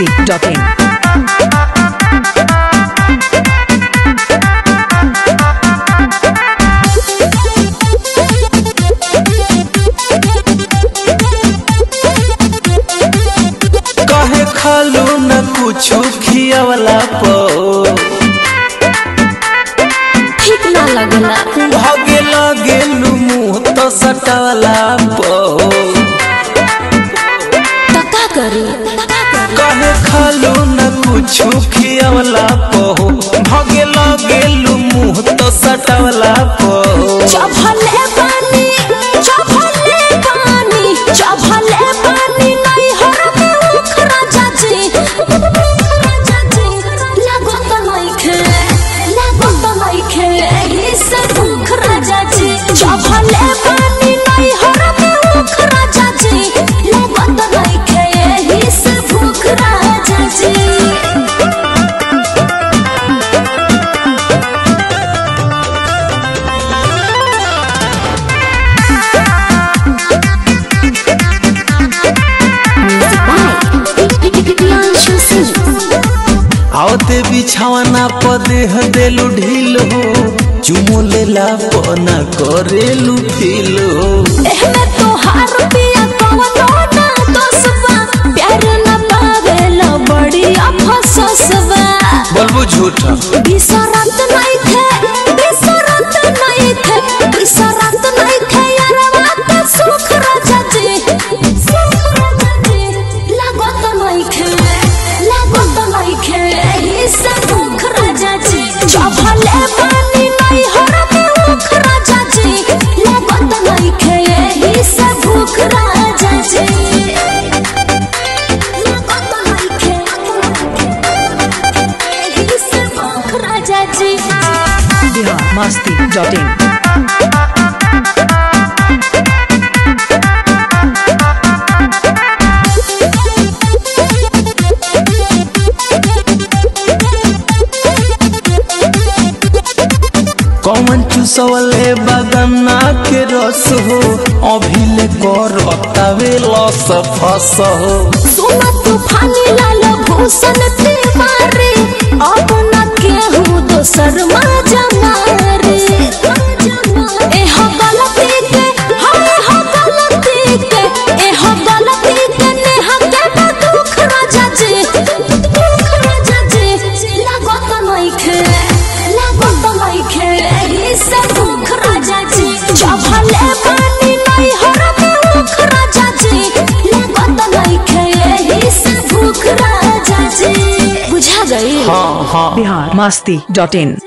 biharmasti.in कहे खालू न कुछ खियावला पो ठीक ना लगला भागे लगेलू मुँह तो सटावला पो तो का करी कहे खालू न कुछ खियावला पो भागे लगेलू मुँह तो सटावला पो चभले पानी चभले पानी चभले पानी नहीं हर में उखरा जाजी राजा जी लागो तो नहीं खे लागो तो नहीं खे एही से भूख राजा जी चभले पानी नहीं हर में उखरा जाजी लागो तो नहीं खे एही से भूख राजा जी आवते बिछावना पदेह देलू ढील हो चुमो लेला पना करेलू फील हो एहमे तोहार पिया कवनो ना दोसबा प्यार न पावेला बड़ी अफसोसबा बोलबू झूठा बिसरत नहीं थे बिसरत नहीं थे बिसरत नहीं थे यारवा के सुख राजा जी सुख राजा जी लागत नहीं खे लागत नहीं खे एही से भूख राजा जी चभले पानी नहीं हर में भूख राजा जी लागत नहीं खे एही से भूख राजा जी लागत नहीं खे एही से भूख राजा जी biharmasti.in कौन चुसवले बगन्ना के रस हो अभिले कर अतावे लस फस हो सोना तूफानी लाल भूषण तिवारी अब न केहू दोसर माजा मारे ए हो गलती के हाय हो गलती के ए हो गलती के नेहा के बा दुख राजा जी दुख राजा जी लागत नइखे लागत नइखे एही से दुख राजा जी चभले पानी नहीं हर में मुख राजा जी लागत नइखे एही से भूख राजा जी बुझा गई हाँ हाँ biharmasti.in